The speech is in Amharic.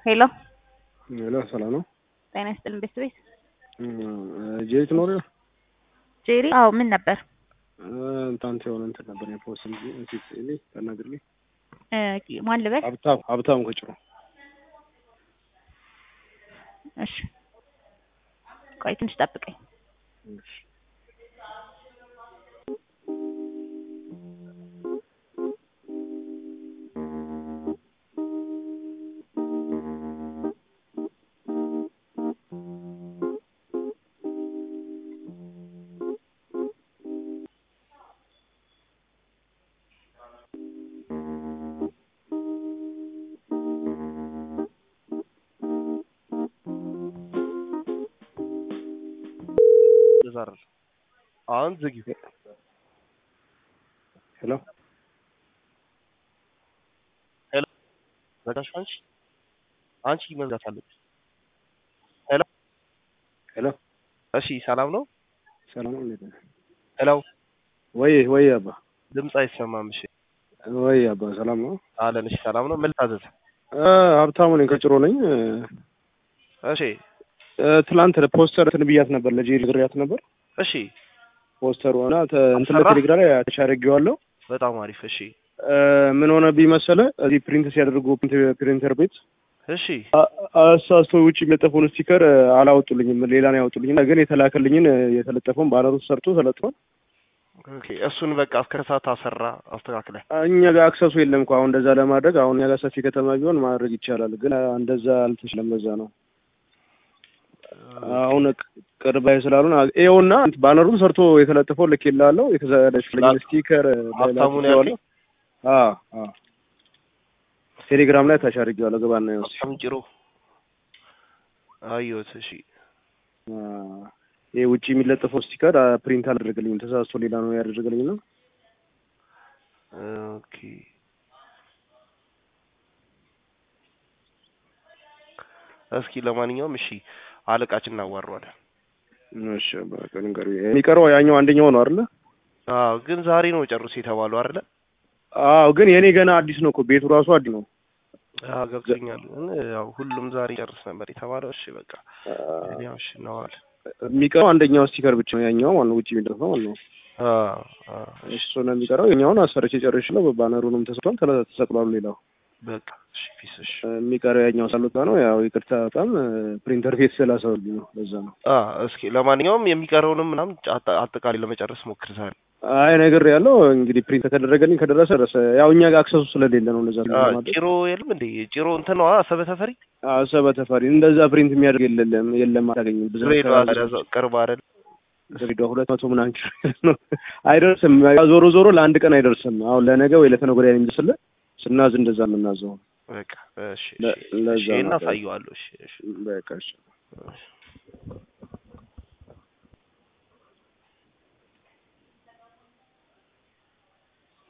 ሄሎ ሄሎ ሰላም ነው? ጤና ይስጥልን ቤተሰቤት ጄሪ ትኖሪ? ጄሪ አዎ ምን ነበር እንታንተ የሆነ እንትን ነበር የፖስት እንሲት እኔ ተናግርልኝ እ ማን ልበል ሀብታም ሀብታም ከጭሮ እሺ ቆይ ትንሽ ጠብቀኝ ይዛራል አሁን ዝጊው። ሄሎ ሄሎ ዘጋሽ አንቺ አንቺ መዝጋት አለብሽ። ሄሎ ሄሎ እሺ፣ ሰላም ነው? ሰላም ነው እንዴት ነህ? ሄሎ ወይ ወይ አባ ድምፅ አይሰማም። እሺ ወይ አባ ሰላም ነው? አለን። እሺ ሰላም ነው። ምን ልታዘዝ? እ ሀብታሙ ነኝ ከጭሮ ነኝ። እሺ እ ትላንት ፖስተር እንትን ብያት ነበር ለጄሪ ግሪያት ነበር እሺ፣ ፖስተሩ እና ተ- እንትን አሰራ? ለቴሌግራም ላይ አታች አድርጌዋለሁ። በጣም አሪፍ። እሺ እ ምን ሆነብኝ መሰለህ እዚህ ፕሪንት ሲያደርጉ ፕሪንተር ቤት እሺ አ- አሳስቶ ውጭ የሚለጠፈውን ስቲከር እ አላወጡልኝም፣ ሌላ ነው ያወጡልኝ። ግን የተላከልኝን እ የተለጠፈውን ባነሩ ሰርቶ ተለጥፏል። ኦኬ። እሱን በቃ እስከ ሰዓት አሰራ አስተካክለ። እኛ ጋር አክሰሱ የለም እኮ አሁን እንደዛ ለማድረግ አሁን እኛ ጋር ሰፊ ከተማ ቢሆን ማድረግ ይቻላል፣ ግን እ እንደዛ አልተችለም። ለዛ ነው አሁን ቅ- ቅርብ ላይ ስላሉን አ- ይኸውና ባነሩን ሰርቶ የተለጠፈው ልክ ይላለው የተዘለሽልኝ ስቲከር እ ሀብታሙን ላክ- ያልከኝ? አ አ ቴሌግራም ላይ ታች አድርጌዋለሁ። ገባና ይወስ በጣም ጭሮ አየሁት። እሺ ይሄ ውጭ የሚለጠፈው ስቲከር አ፣ ፕሪንት አላደረገልኝም። ተሳስቶ ሌላ ነው ያደረገልኝ ነው። ኦኬ እስኪ ለማንኛውም እሺ አለቃችን እናዋረዋለን። እሺ በቃ ንገሩ። የሚቀረው ያኛው አንደኛው ነው አይደለ? አዎ ግን ዛሬ ነው ጨርሱ የተባለው አይደለ? አዎ ግን የኔ ገና አዲስ ነው እኮ ቤቱ ራሱ አዲስ ነው። አዎ ገብቶኛል። ግን ያው ሁሉም ዛሬ ጨርስ ነበር የተባለው። እሺ በቃ ያው እሺ እናዋለን። የሚቀረው አንደኛው ስቲከር ብቻ ነው። ያኛው ማለት ነው ውጭ የሚለጠፈው ማለት ነው። አዎ አዎ እሱ ነው የሚቀረው። የኛውን አሰርቼ ጨርሼ ባነሩንም ተሰጥቷል፣ ተለ- ተሰቅሏል። ሌላው በቃ እሺ ፒስ እሺ የሚቀረው ያኛው ሳሉታ ነው። ያው ይቅርታ በጣም ፕሪንተር ቤት ስላሰሩልኝ ነው። ለዛ ነው። አ እስኪ ለማንኛውም የሚቀረውንም ምናምን አጠ- አጠቃላይ ለመጨረስ ሞክር ዛሬ። አይ ነገር ያለው እንግዲህ ፕሪንት ከደረገልኝ ከደረሰ ደረሰ። ያው እኛ ጋር አክሰሱ ስለሌለ ነው እንደዛ አ ለማድረግ ጭሮ የለም እንዴ? ጭሮ እንትን ነው አሰበ ተፈሪ አሰበ ተፈሪ እንደዛ ፕሪንት የሚያደርግ የለም የለም አታገኝም። ብዛት ድሬዳዋ ታዲያ እዛው ቅርብ አይደል? ድሬዳዋ ሁለት መቶ ምናምን ኪሎ ሜትር ነው። አይደርስም። ዞሮ ዞሮ ለአንድ ቀን አይደርስም። አሁን ለነገ ወይ ለተነገ ወዲያ ነው የሚደርስልህ። ስናዝ እንደዛ የምናዘው በቃ እሺ ለ- እሺ ለዛ እሺ ነው። እናሳየዋለሁ። እሺ እሺ በቃ እሺ። እሺ